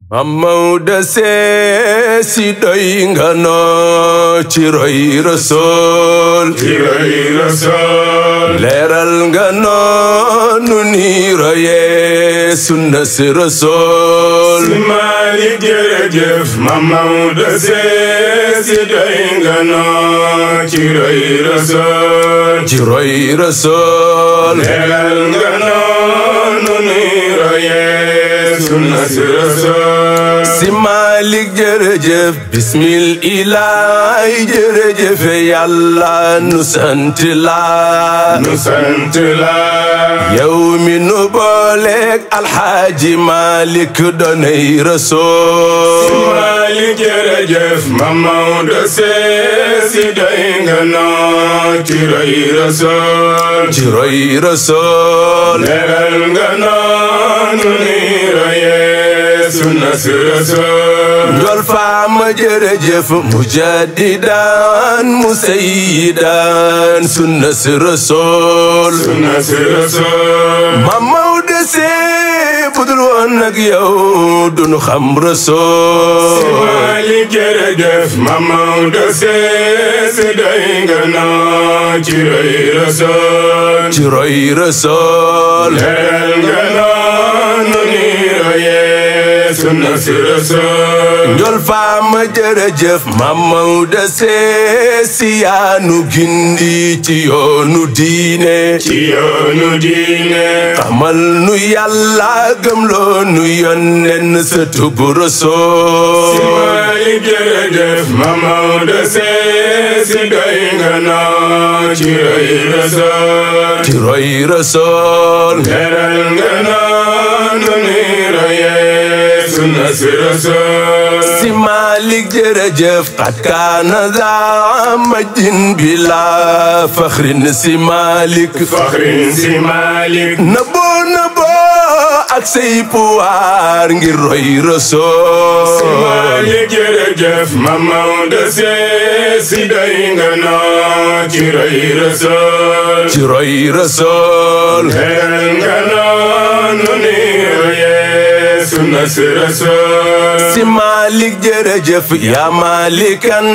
Mamawda see si doy nga noo ci roy rasool ci roy rasool leeral nga noo nu ni royee sunna si rasool si Maalik jërëjëf Mam Maodo see si doy nga noo ci roy rasool ci roy rasool leeral nga noo nu ni royee sunna si rasool si Maalik jërëjëf bismil ilaay jërëjëf yàlla nu sant la nu sant la yow mi nu booleeg alxaaji Maalik doonay rasool Maalik jërëjëf Mam Maodo see si doy nga noo ci roy rasool ci roy rasool leeral nga noo nu ni royee sunna si rasool njol faama jërëjëf mujaddidan musayyidan sunna si rasool sunna si rasool ma Maodo see budul woon nag yow dunu xam rasool Maalik jërëjëf Mam Maodo see si doy nga noo ci roy rasool ci roy rasool leeral nga noo nu ni royee sunna si rasool njol faama jërëjëf ma Maodo see si yaanu gindi ci yoonu diine ci yoonu diine xamal nu yàlla gëmloo nu yonnen sa tubu rasool Maalik jërëjëf Mam Maodo see si doy nga noo ci roy rasool ci roy rasool leeral nga noo nu ni royee sunna si rasool si Maalik jërëjëf xat kaana daa majin bila faxrin si Maalik faxrin si Maalik nëbboo nëbboo ak say puwaar ngir roy rasool Maalik jërëjëf Mam Maodo see si doy nga noo ci roy rasool ci roy rasool leeral nga noo nu ni royee sunna si rasool si Maalik jërëjëf yaa Maalikan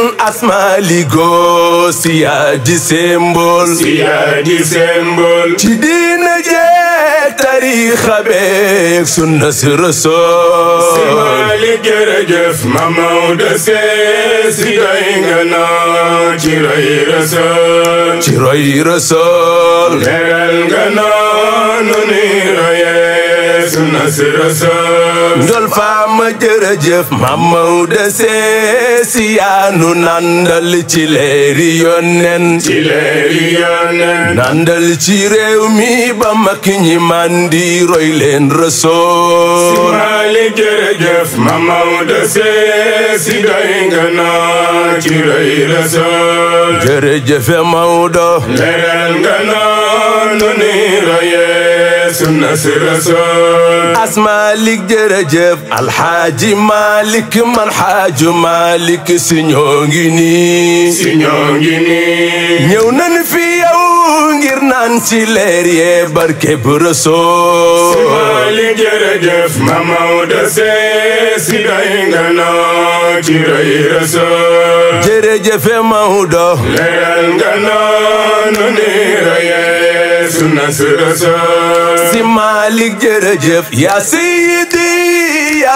asmaaligoo si yaa di sembol si yaa di symbole ci diina jee tariixa beek sunna si rasool Maalik jërëjëf Mam Maodo see si doy nga noo ci roy rasool ci roy rasool leeral nga noo nu ni royee sunna si rasool ndol faama jërëjëf ma Maodo see si yaanu nandal ci leeri yonnen ci leeri yonen nandal ci réew mi ba mag ñi mandi roy leen rasool Maalik jërëjëf Mam Maodo see si doy nga noo ci roy rasool jërëjëfe Maodo leeral nga noo nu ni royee sunna si rasool as Malik jërëjëf alxaaji Malik man xaaju Malik si ñoo ngi nii si ñoo ngi nii ñëw nañ fi yow ngir naan ci leer yee barke bu rasool Maalik jërëjëf Mam Maodo see si doy nga noo ci roy rasool jërëjëfe Maodo leeral nga noo nu ni royee sunna si rasool si Malik jërëjëf yaa sayyidi yaa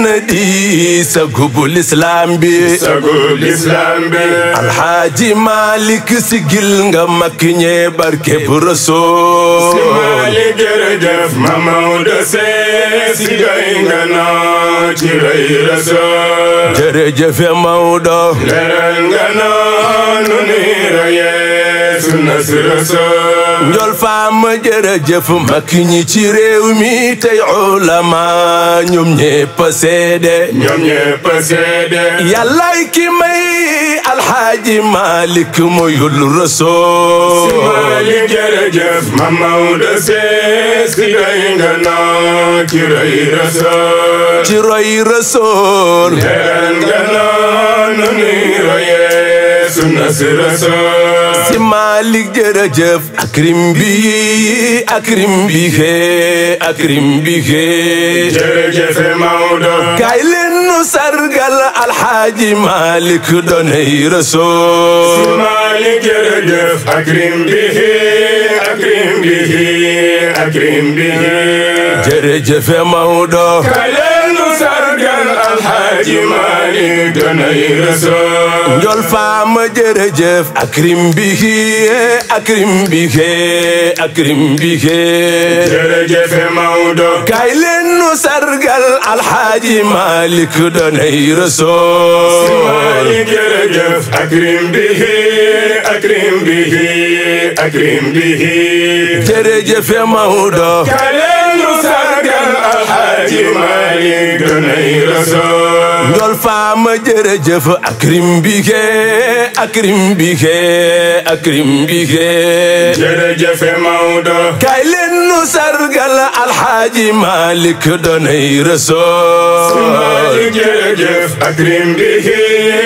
sanadi sa gubul islam bi sagul islam bi alxaaji Malik si gil nga makki ñee barke bu rasool Maalik jërëjëf Mam Maodo see si doy nga noo ci roy rasool jërëjëfe Maodo leeral nga noo nu ni royee sunna si rasool njol faama jërëjëf makki ñi ci réew mi tey ulama ñoom ñépp a seede ñoom ñépp a seede yàllaay ki may alxaaji Malik moyul rasool Maalik jërëjëf Mam Maodo see si doy nga noo ci roy rasool ci roy rasool leeral nga noo nu ni royee sunna si rasul si Malik jërëjëf akrim bi akrim bi xee akrim bi xee jërëjëf Maodo kaay leen nu sargal alxaaji Malik doonay si rasool Malik jërëjëf akrim bihi akrim bihi akrim bihi jërëjëf Maodo kaleenu sargal alxaaji Malik doonay rasul njol faama jërëjëf akrim bi xee akrim bi xee akrim bi xee jërëjëf Maodo kaay leen nu sargal alxaaji Malik doonay si rasool Malik jërëjëf akrim bihi akrim bihi akrim bihi jërëjëf Maodo kaleenu sargal alxaaji Malik doonay rasul njol faama jërëjëf akrim bi xee akrim bi xee akrim bi xee jërëjëf Maodo kaay leen nu sargal alxaaji Malik doonay rasool Malik jërëjëf akrim bihi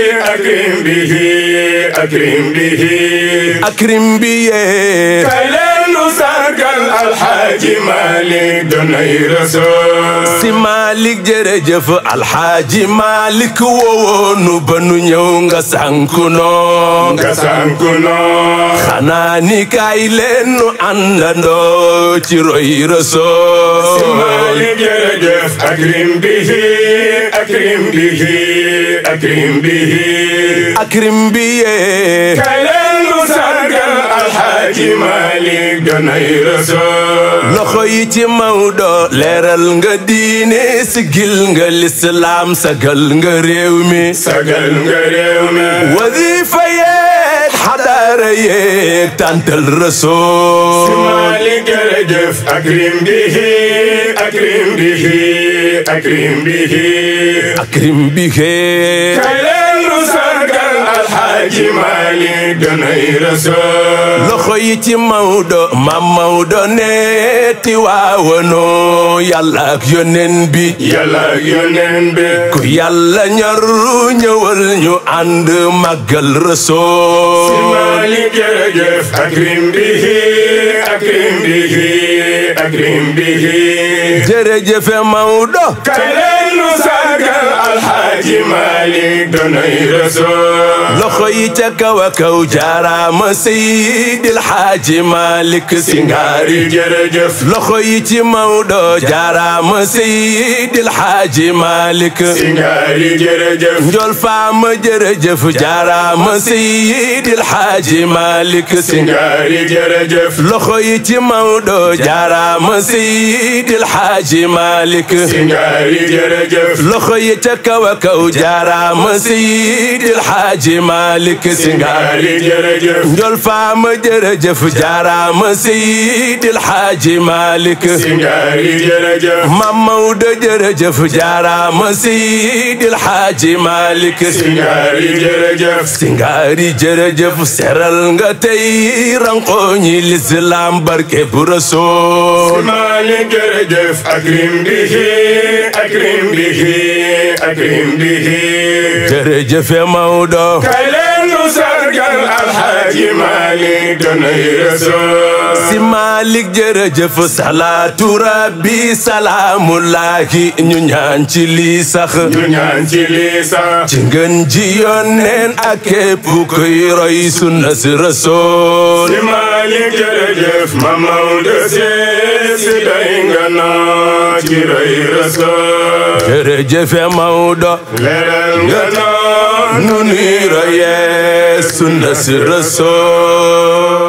akrim bihi akrim bihi akrim bi yee kaleenu sargal alxaaji Malik doonay rasul si Malik jërëjëf alxaaji Malik woowoonu ba nu ñëw nga sànku noo nga sanku noo xanaa ni kaay leen nu àndandoo ci roy rasool Malik jërëjëf akrim bihi akrim bihi akrim bihi akrim bi yee kaleenu sargal alxaaji Malik doonay rasul loxo yi ci Maodo leeral nga diine sigil nga lislaam sagal nga réew mi sagal nga réew mi wadifa yeeg xadaara yeeg tàntal rasool Malik jërëjëf akrim bihi akrim bihi akrim bihi akrim bi xee kaleenu sargal alxaaji Malik doonay rasul loxo yi ci Maodo maam Maodo ne tiwaawanoo yàlla ak yónneen bi yàlla ak yoneen bi ku yàlla ñor ñëwal ñu ànd màggal rasool Malik jërëjëf akrim bihi akrim bihi akrim bihi jërëjëf Maodo kaleenu sargal alxaaji Malik doonay rasul loxo yi ca kaw a kaw jaaraama Seydil Xaaji Malik Singaari ngaari jërëjëf loxo yi ci Maodo jaaraama Seydil Xaaji Malik ngaari jërëjëf njol faama jërëjëf jaaraama Seydil Xaaji Malik ngaari jërëjëf loxo yi ci Maodo jaaraama Seydil Xaaji Malik ngaari jërëjëf loxo yi ca kaw a kaw jaaraama Seydil Xaaji Malik Singaari ngaari jërëjëf njol faama jërëjëf jaaraama Seydil Xaaji Malik ngaari jërëjëf Mam Maodo jërëjëf jaaraama Seydil Xaaji Malik ngaari jërëjëf Singaari jërëjëf seral nga tey ranqooñi lislaam barke bu Rasool Malik jërëjëf akrim bihi akrim bihi akrim bihi jërëjëf Maodo kaleenu sargal alxaaji Malik doonay rasul si Malik jërëjëf salaatu rabbi salaamullahi ñu ñaan ci lii sax ñu ñaan ci lii sax ci ngën ji yónneen ak képp kuy roy sunna si Rasool si Malik jërëjëf ma Maodo see si doy nga noo ci roy rasul jërëjëf Maodo leeral nga noo nu nuy royee sunna si Rasool